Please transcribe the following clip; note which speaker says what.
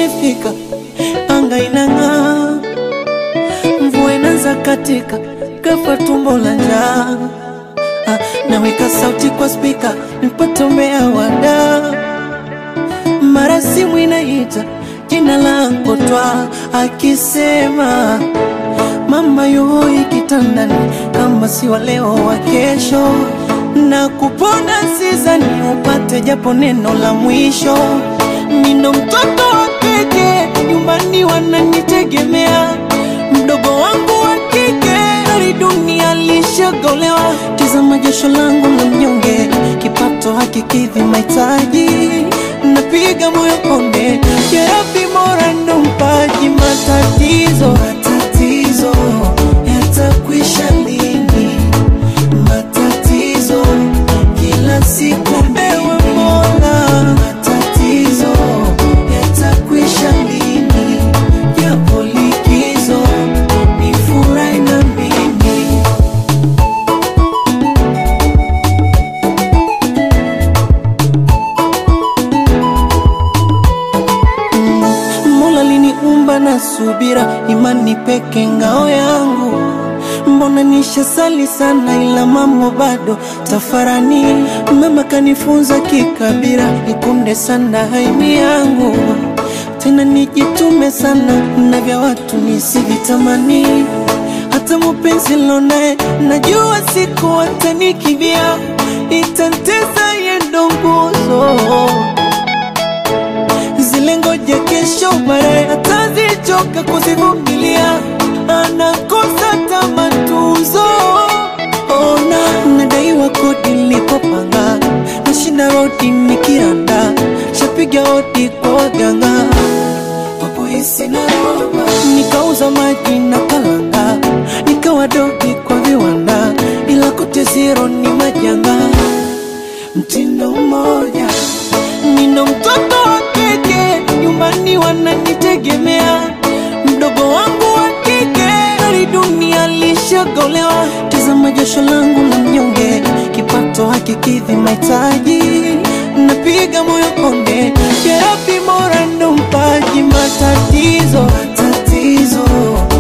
Speaker 1: imefika, anga inang'aa, mvua inaanza katika, ghafla tumbo la njaa. Ah, naweka sauti kwa spika nipate umbea wada, mara simu inaita jina langu twa akisema mama yoi kitandani, kama si wa leo wa kesho, na kupona sizani upate japo neno la mwisho. Nino mtoto wa pekee nyumbani, wananitegemea mdogo wangu wa kike, hali dunia lishagolewa. Tizama jasho langu la mnyonge, kipato hakikidhi mahitaji, napiga moyo konde, jerabi mora ndo mpaji matatizo matatizo yatakwisha lini? Matatizo kila siku ewe Mola, matatizo yatakwisha lini? Japo likizo ni furahi na mimi Mola liniumba na subira, imani peke ngao yangu. Mbona nishasali sana, ila mambo bado tafarani. Mama kanifunza kikabira, ikunde sana haimi yangu, tena nijitume sana na vya watu nisivitamani. Hata mupenzi lonaye najua siku atanikimbia, itantesa yendo nguzo zile ngoja kesho baadaye atazichoka kuzivumilia, anakosa tamatuzo. Ona nadaiwa kodi nilipopanga, nashinda rodi nikiranda, shapiga hodi kwa waganga wapoisi na roba, nikauza maji na kalanga, nikawa dogi kwa viwanda, ila kote zero ni majanga mtindo mmoja. Nina mtoto wa kike nyumbani, wananitegemea mdogo wangu wa kike, hali dunia lishagolewa. Tazama jasho langu la mnyonge, kipato hakikidhi mahitaji, napiga moyo konde, jerabi mora ndo mpaji matatizo matatizo